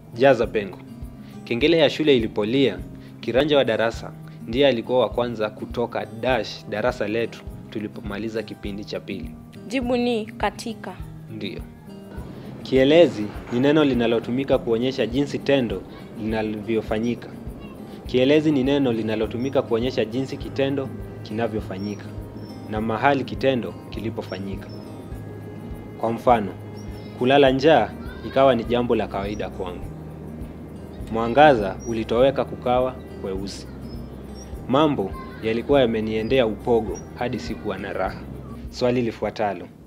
jaza pengo. Kengele ya shule ilipolia, kiranja wa darasa ndiye alikuwa wa kwanza kutoka dash darasa letu tulipomaliza kipindi cha pili. Jibu ni katika. Ndiyo. Kielezi ni neno linalotumika kuonyesha jinsi tendo linavyofanyika. Kielezi ni neno linalotumika kuonyesha jinsi kitendo kinavyofanyika na mahali kitendo kilipofanyika. Kwa mfano, kulala njaa ikawa ni jambo la kawaida kwangu. Mwangaza ulitoweka kukawa kweusi. Mambo yalikuwa yameniendea upogo hadi sikuwa na raha. Swali lifuatalo.